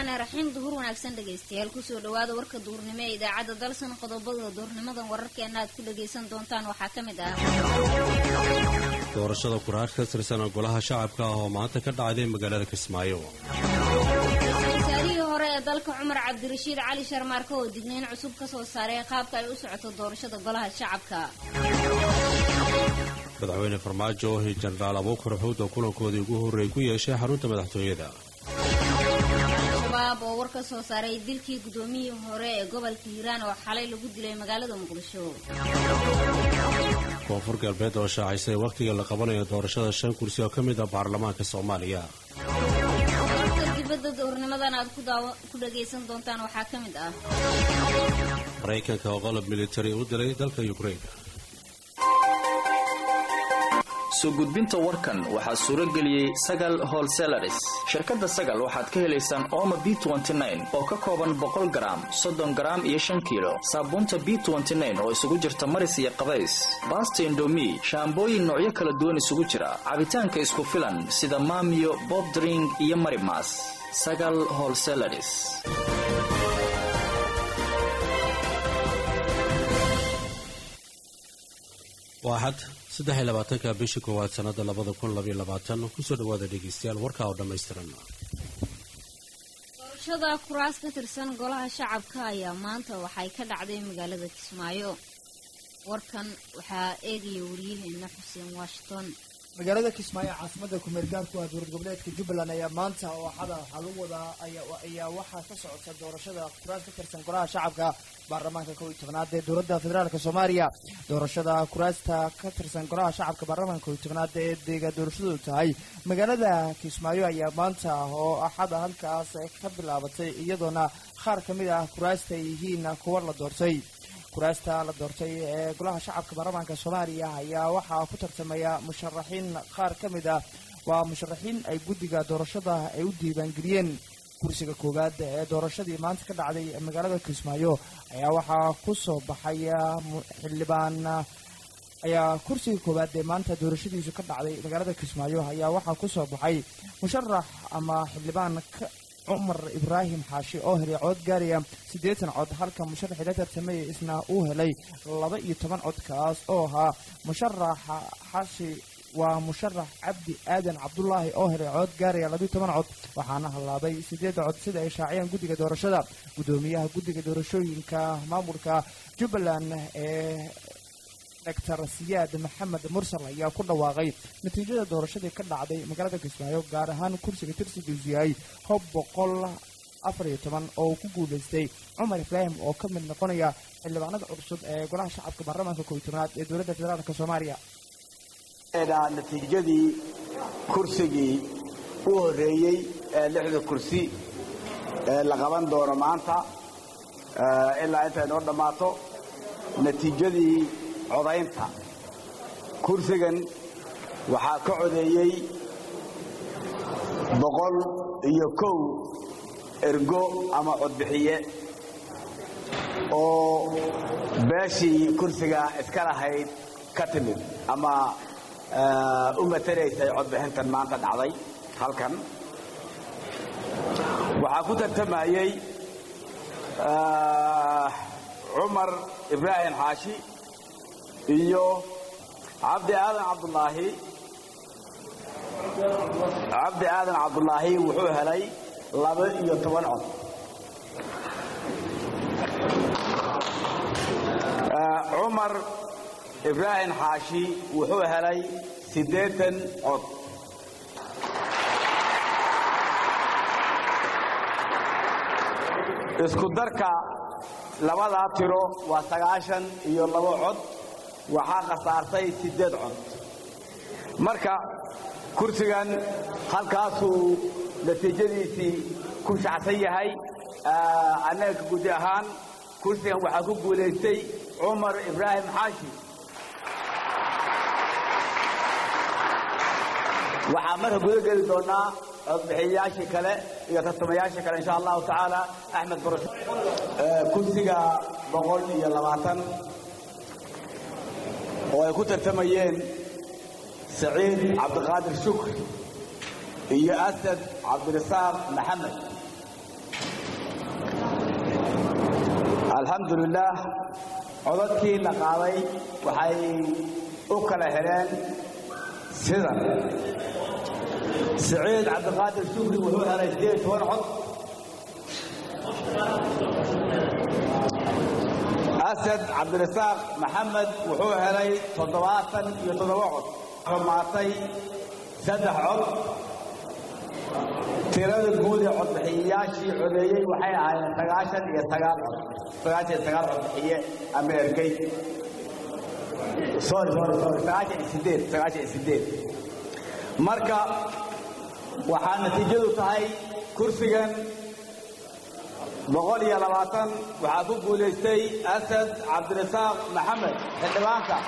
raxmaani raxiim duhur wanaagsan dhegaystayaal kusoo dhawaada warka duhurnimo ee idaacadda dalsan qodobada duhurnimadan wararkeena aad ku dhagaysan doontaan waxaa ka mid ah doorashada kuraar ka tirsan golaha shacabka ah oo maanta ka dhacday magaalada kismaayo wasaarihii hore ee dalka cumar cabdirashiid cali sharmaarka oo digniin cusub ka soo saaray qaabka ay u socoto doorashada golaha shacabka madaxweyne farmaajo ohi jenaraal abuukar xuud oo kulankoodii ugu horreey ku yeeshay xarunta madaxtooyada shabaab oo war ka soo saaray dilkii guddoomiyihii hore ee gobolka hiiraan oo xalay lagu dilay magaalada muqdisho koonfur galbeed oo shaacisay wakhtiga la qabanayo doorashada shan kursi oo ka mid ah baarlamaanka soomaaliya warka dibadda duhurnimadan aad ku dhagaysan doontaan waxaa ka mid ah maraykanka oo qalab militari u dilay dalka yukrain soo gudbinta warkan waxaa suuro geliyey sagal holselaris shirkadda sagal waxaad ka helaysaan ooma b oo ka kooban boqol garaam soddon garaam iyo shan kiilo saabuunta b oo isugu jirta maris iyo qabays baasta indomi shaambooyin noocyo kala duwan isugu jira cabitaanka isku filan sida maamiyo bobdring iyo marimas sagal holselaris waaxad saddex iyo labaatanka bishii koowaad sannada labada kun labaiyo labaatan kusoo dhawaada dhegaystayaal warkaa oo dhammaystiran doorashada kuraas ka tirsan golaha shacabka ayaa maanta waxay ka dhacday magaalada kismaayo warkan waxaa eegaya wariyaheena xuseen washington magaalada kismaayo caasimada kumeelgaarku ah dowlad goboleedka jubbaland ayaa maanta oo xada waxaa lagu wadaa ayaa waxaa ka socota doorashada kuraas ka tirsan golaha shacabka baarlamaanka kow iyo tobnaad ee dowladda federaalk soomaaliya doorashada kuraasta ka tirsan golaha shacabka baarlamaanka kow iyo tobnaad ee deega doorashadu tahay magaalada kismaayo ayaa maanta oo axada halkaas ka bilaabatay iyadoona qaar ka mid ah kuraasta ay yihiin kuwa la doortay kuraasta la doortay ee golaha shacabka baarlamaanka soomaaliya ayaa waxaa ku tartamaya musharaxiin qaar ka mid ah waa musharaxiin ay guddiga doorashada ay u diiwaangeliyeen kursiga koowaad ee doorashadii maanta ka dhacday magaalada kismaayo ayaa waxaa ku soo baxay xildhibaan ayaa kursiga koowaad ee maanta doorashadiisu ka dhacday magaalada kismaayo ayaa waxaa ku soo baxay musharax ama xildhibaan cumar ibraahim xaashi oo helay cod gaaraya siddeetan cod halka musharaxii la tartamaya isna uu helay laba iyo toban cod kaas oo ahaa musharaxa xaashi waa musharax cabdi aadan cabdulaahi oo helay cod gaaraya labiiyo toban cod waxaana hallaabay siddeed cod sida ay shaaciyeen guddiga doorashada guddoomiyaha guddiga doorashooyinka maamulka jubbaland ee doctor siyaad maxamed mursal ayaa ku dhawaaqay natiijada doorashadii ka dhacday magaalada kismaayo gaar ahaan kursiga tirsigiisu yahay hob boqol afar iyo toban oo uu ku guulaystay cumar ibraahim oo ka mid noqonaya xildhibaanada cusub ee golaha shacabka baarlamaanka kow iyo tobnaad ee dowladda federaalk soomaaliya natiijadii kursigii u horreeyey ee lixda kursi ee la qaban doono maanta ilaa intay noo dhammaato natiijadii codaynta kursigan waxaa ka codeeyey boqol iyo kow ergo ama codbixiye oo beeshii kursiga iska lahayd ka timid ama u matalaysay codbixintan maanta dhacday halkan waxaa ku tartamayey cumar ibraahim xaashi iyo cabdi aadan cabdulaahi cabdi aadan cabdulaahi wuxuu helay laba iyo toban cod cumar ibraahim xaashi wuxuu helay siddeetan cod isku darka labadaa tiro waa sagaashan iyo labo cod waxaa khasaartay siddeed cod marka kursigan halkaasuu natiijadiisii ku shacsan yahay annaga gudi ahaan kursigan waxaa ku guulaystay cumar ibraahim xaashi waxaa marka guda geli doonaa codbixiyayaashii kale iyo tartamayaashii kale insha allahu tacaala axmed barasho kursiga boqol iyo labaatan oo ay ku tartamayeen saciid cabdiqaadir shukri iyo asad cabdirasaaq maxamed alxamdulilaah codadkii la qaaday waxay u kala heleen sidan siciid cabdiqaadir shukri wuxuu helay sideed toban cod asad cabdirasaaq maxamed wuxuu helay toddobaatan iyo toddoba cod xumaatay saddex cod tirada guud ee codbixiyayaashii codeeyey waxay ahaayeen sagaashan iyo sagaal cod sagaashan iyo sagaal codbixiye ama ergey sorry sorry sorry sagaashan iyo sideed sagaashan iyo sideed marka waxaa natiijadu tahay kursigan boqol iyo labaatan waxaa ku guulaystay asad cabdirasaaq maxamed xildhibaanka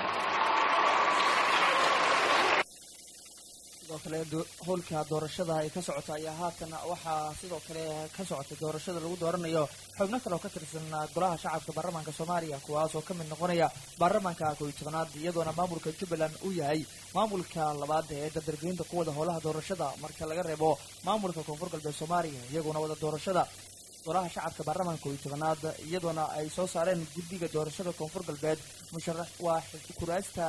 sidoo kale howlka doorashada ay ka socota ayaa haatan waxaa sidoo kale ka socotay doorashada lagu dooranayo xubno kale oo ka tirsan golaha shacabka baarlamaanka soomaaliya kuwaas oo ka mid noqonaya baarlamaanka kooiy tobanaad iyadoona maamulka jubbaland uu yahay maamulka labaad ee dardargelinta ku wada howlaha doorashada marka laga reebo maamulka koonfur galbeed soomaaliya iyaguna wada doorashada golaha shacabka baarlamaanka kooiy tobanaad iyadoona ay soo saareen guddiga doorashada koonfur galbeed musharax waa kuraasta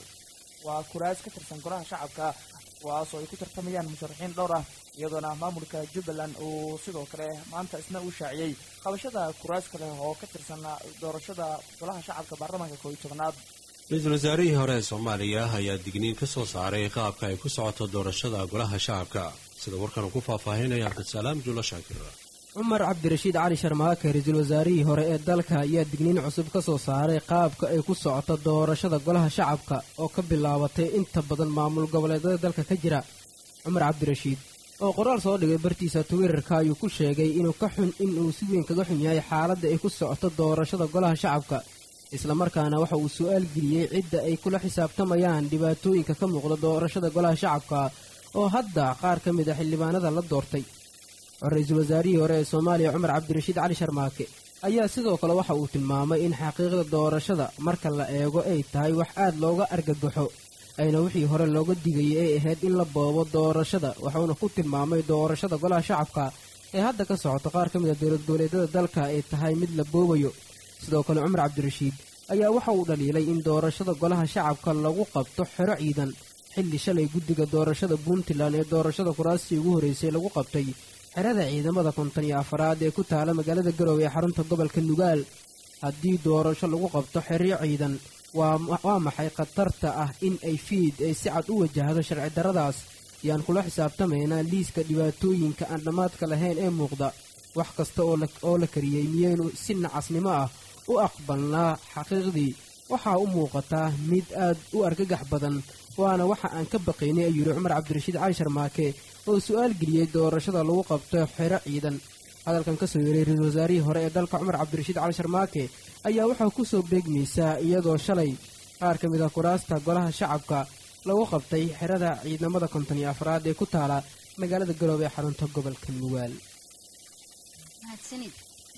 waa kuraas ka tirsan golaha shacabka kuwaasoo ay ku tartamayaan musharaxiin dhowr ah iyadoona maamulka jubbaland uu sidoo kale maanta isna uu shaaciyey qabashada kuraas kale oo ka tirsan doorashada golaha shacabka baarlamaanka kooiy tobanaad ra-iisul wasaarihii hore ee soomaaliya ayaa digniin ka soo saaray qaabka ay ku socoto doorashada golaha shacabka sida warkan uu ku faahfaahinaya cabdisalaam juulo shaakir cumar cabdirashiid cali sharmaake ra-iisul wasaarihii hore ee dalka ayaa digniin cusub ka soo saaray qaabka ay ku socoto doorashada golaha shacabka oo ka bilaabatay inta badan maamul goboleedyada dalka ka jira cumar cabdirashiid oo qoraal soo dhigay bartiisa twitter-ka ayuu ku sheegay inuu ka xun inuu si weyn kaga xun yahay xaaladda ay ku socoto doorashada golaha shacabka islamarkaana waxa uu su-aal geliyey cidda ay kula xisaabtamayaan dhibaatooyinka ka muuqda doorashada golaha shacabka oo hadda qaar ka mid a xildhibaanada la doortay ra-iisul wasaarihii hore ee soomaaliya cumar cabdirashiid cali sharmaake ayaa sidoo kale waxa uu tilmaamay in xaqiiqda doorashada marka la eego ay tahay wax aad looga argagaxo ayna wixii hore looga digayay ay ahayd in la boobo doorashada waxuuna ku tilmaamay doorashada golaha shacabka ee hadda ka socoto qaar ka mid a dowlad goboleedyada dalka ay tahay mid la boobayo sidoo kale cumar cabdirashiid ayaa waxa uu dhaliilay in doorashada golaha shacabka lagu qabto xero ciidan xilli shalay guddiga doorashada puntland ee doorashada kuraastii ugu horreysay lagu qabtay xerada ciidamada konton iyo afaraad ee ku taala magaalada garowe ee xarunta gobolka nugaal haddii doorasho lagu qabto xeryo ciidan waa maxay khatarta ah in ay fiid ay si cad u wajahdo sharci darradaas ayaan kula xisaabtamaynaa liiska dhibaatooyinka aan dhammaadka lahayn ee muuqda wax kasta oo la kariyey miyaynu si nacasnimo ah u aqbalnaa xaqiiqdii waxaa u muuqataa mid aad u argagax badan waana waxa aan ka baqaynay ayuu yidhi cumar cabdirashiid cali sharmaake oo su-aal geliyey doorashada lagu qabto xero ciidan hadalkan ka soo yeeray ra-iisul wasaarihii hore ee dalka cumar cabdirashiid cali sharmaake ayaa waxaa ku soo beegmaysaa iyadoo shalay qaar ka mid ah kuraasta golaha shacabka lagu qabtay xerada ciidamada konton iyo afraad ee ku taala magaalada galoobe ee xarunta gobolka nugaal mahadsanid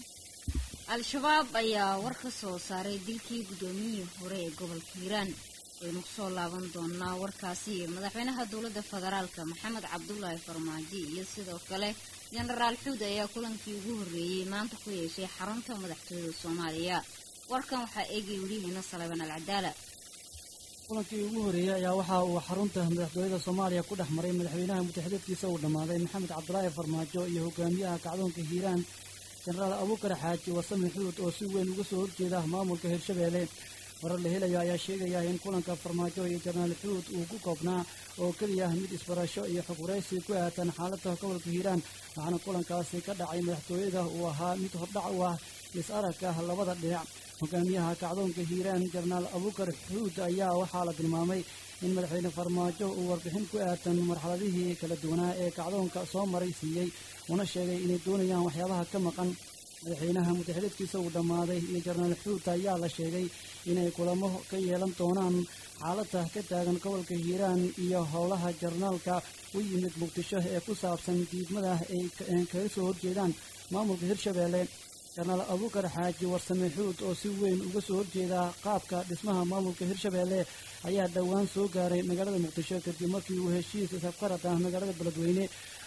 al-shabaab ayaa war ka soo saaray dilkii guddoomiyihii hore ee gobolka hiiraan waynu kusoo laaban doonaa warkaasi madaxweynaha dowladda federaalka maxamed cabdulaahi farmaajo iyo sidoo kale jenaraal xuud ayaa kulankii ugu horreeyey maanta ku yeeshay xarunta madaxtooyada soomaaliya warkan waxaa eegay welihiina salebaan alcadaala kulankii ugu horreeyey ayaa waxa uu xarunta madaxtooyada soomaaliya ku dhex maray madaxweynaha mutaxidadkiisa uu dhammaaday maxamed cabdulaahi farmaajo iyo hogaamiyaha kacdoonka hiiraan jenaraal abuukar xaaji wasame xuud oo si weyn uga soo horjeeda maamulka hirshabeelle warar la helayo ayaa sheegaya in kulanka farmaajo iyo jenaraal xuud uu ku koobnaa oo keliya mid isbarasho iyo xog waraysi ku aatan xaaladda gobolka hiiraan waxaana kulankaasi ka dhacay madaxtooyada uu ahaa mid hordhac u ah is-aragka labada dhinac hogaamiyaha kacdoonka hiiraan jenaraal abuukar xuud ayaa waxaa la tilmaamay in madaxweyne farmaajo uu warbixin ku aatan marxaladihii kala duwanaa ee kacdoonka soo maray siiyey una sheegay inay doonayaan waxyaabaha ka maqan madaxweynaha mutaxidadkiisa uu dhammaaday iyo jenaraal xuud ayaa la sheegay inay kulamo ka yeelan doonaan xaaladda ka taagan gobolka hiiraan iyo howlaha jarnaalka u yimid muqdisho ee ku saabsan diidmada ay kaga soo horjeedaan maamulka hirshabeelle jenaraal abuukar xaaji warsame xuud oo si weyn uga soo horjeeda qaabka dhismaha maamulka hirshabeelle ayaa dhowaan soo gaaray magaalada muqdisho kadib markii uu heshiis isafqarad ah magaalada beledweyne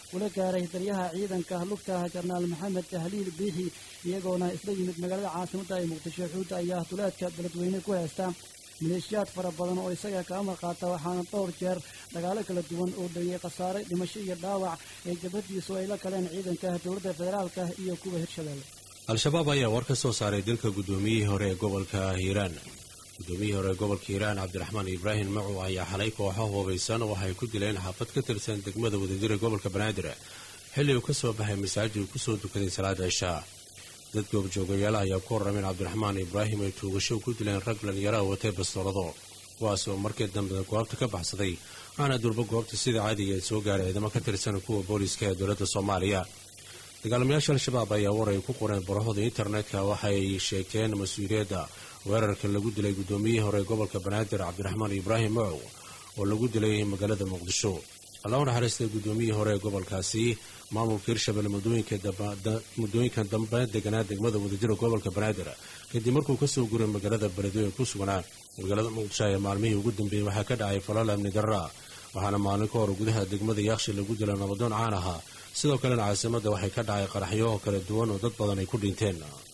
kula gaaray daryaha ciidanka lugta jarnaal maxamed tahliil biixi iyagoona isla yimid magaalada caasimadda ee muqdisho xuudda ayaa duleedka beledweyne ku haysta maleeshiyaad fara badan oo isaga ka amar qaata waxaana dhowr jeer dagaalo kala duwan oo dhaliyey khasaare dhimasho iyo dhaawac ee jabhadiisu ay la galeen ciidanka dowladda federaalka iyo kuwa hirshabelle al-shabaab ayaa war ka soo saaray dilka guddoomiyihii hore ee gobolka hiiraan guddoomiyihii hore ee gobolka hiiraan cabdiraxmaan ibraahim macu ayaa xalay kooxo hubaysan waxay ku dileen xaafad ka tirsan degmada wadajira gobolka banaadir xilli uu ka soo baxay masaajid uu kusoo dukaday salaada cishaa dad goobjoogayaal ayaa ku warrameen cabdiraxmaan ibraahim ay tuugasho ku dileen rag dhalinyaraha watay bastoolado kuwaas oo markii dambe goobta ka baxsaday waxaana durbo goobta sida caadiga ee soo gaaray ciidamo ka tirsan kuwa booliiska ee dowladda soomaaliya dagaalamayaasha al-shabaab ayaa war ay ku qoreen barahooda internetka waxay sheegteen mas-uuliyadda weerarka lagu dilay guddoomiyihii hore gobolka banaadir cabdiraxmaan ibraahim macow oo lagu dilay magaalada muqdisho allahu naxariistay guddoomiyihii hore ee gobolkaasi maamulka hirshabelle muddooyinkan dambe deganaa degmada wadajira gobolka banaadir kadib markuu kasoo guray magaalada beledweyne ku sugnaa magaalada muqdisho ee maalmihii ugu dambeeyey waxaa ka dhacay falal amni darra waxaana maalin ka hor gudaha degmada yaakshi lagu dilay nabadoon caan ahaa sidoo kalena caasimadda waxay ka dhacay qaraxyo kala duwan oo dad badan ay ku dhinteen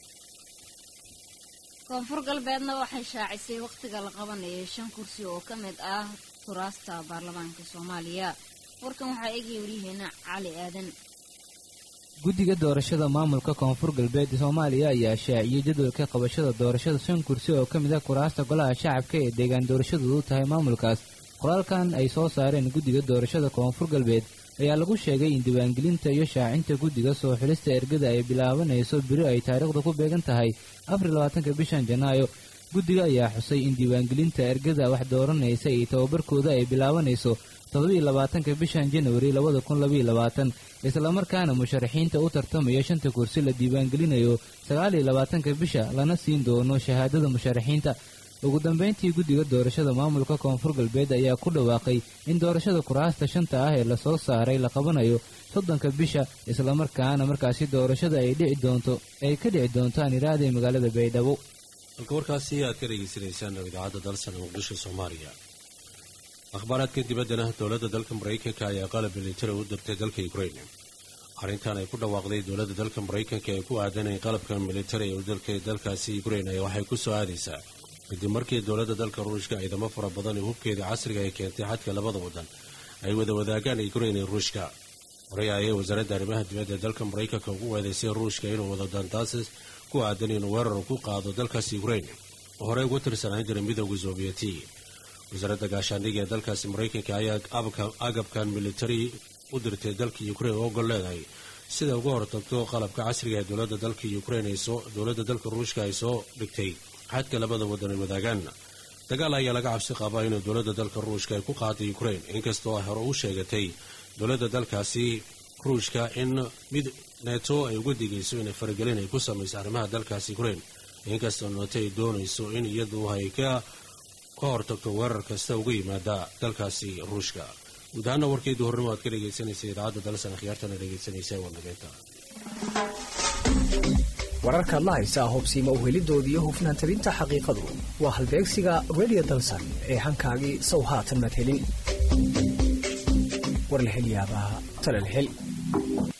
koonfur galbeedna waxay shaacisay wakhtiga la qabanayay shan kursi oo ka mid ah kuraasta baarlamaanka soomaaliya warkan waxaa eegaya waryaheena cali aadan guddiga doorashada maamulka koonfur galbeed soomaaliya ayaa shaaciyey jadwalka qabashada doorashada shan kursi oo ka mid ah kuraasta golaha shacabka ee deegaan doorashadoodu tahay maamulkaas qoraalkan ay soo saareen guddiga doorashada koonfur galbeed ayaa lagu sheegay in diiwaangelinta iyo shaacinta guddiga soo xilista ergada ay bilaabanayso beri ay taariikhda ku beegan tahay afar labaatanka bishan janaayo guddiga ayaa xusay in diiwaangelinta ergada wax dooranaysa iyo tababarkooda ay bilaabanayso toddobiiyo labaatanka bishan janwari labada kun labaiyo labaatan islamarkaana musharaxiinta u tartamaya shanta kursi la diiwaangelinayo sagaaliyo labaatanka bisha lana siin doono shahaadada musharaxiinta ugu dambayntii guddiga doorashada maamulka koonfur galbeed ayaa ku dhawaaqay in doorashada kuraasta shanta ah ee lasoo saaray la qabanayo soddonka bisha islamarkaana markaasi doorashada ay dhici doonto ay ka dhici doontaan iraada magaalada baydhabo halka warkaasi aad ka dhegaysanaysaan idaacadda dalsana muqdisho soomaaliya akhbaaraadka dibaddana dowladda dalka maraykanka ayaa qalab militari u dirtay dalka ukraine arrintan ay ku dhawaaqday dowladda dalka maraykanka ee ku aadan in qalabka militari ee u dirtay dalkaasi ukraine waxay ku soo aadaysaa kadib markii dowladda dalka ruushka ciidamo fara badan ee hubkeeda casriga ay keentay xadka labada waddan ay wada wadaagaan ukraine iyo ruushka horey ayay wasaaradda arrimaha dibadda ee dalka maraykanka ugu weedaysay ruushka inuu wado dantaasis ku aadan inuu weerar ku qaado dalkaasi ukraine oo horey uga tirsanaan jiray midooda soobiyeti wasaaradda gaashaandhiga ee dalkaasi maraykanka ayaa agabkan militari u dirtay dalka ukraine oo ogol leedahay sida uga hortagto qalabka casriga ee dowladda dalka ukraine dowladda dalka ruushka ay soo dhigtay xadka labada waddan ay wadaagaan dagaal ayaa laga cabsi qabaa inuu dowladda dalka ruushka ay ku qaaday ukraine inkastoo ay hore u sheegatay dowladda dalkaasi ruushka in mid neeto ay uga digayso inay faragelin ay ku samayso arrimaha dalkaasi ukraine inkastoo neeto ay doonayso in iyadu ay ka ka hortagto weerar kasta uga yimaada dalkaasi ruushka guud ahaana warkeedu hornimo aad ka dhegaysanaysa idaacadda dalsan akhyaartana dhegaysanaysa warnageynta wararkaad la haysaa hobsiima u helidoodii iyo hufnaan tabinta xaqiiqadu waa halbeegsiga radio dalsan ee hankaagii sow haatan madhelin war la hel yaabaa tala la hel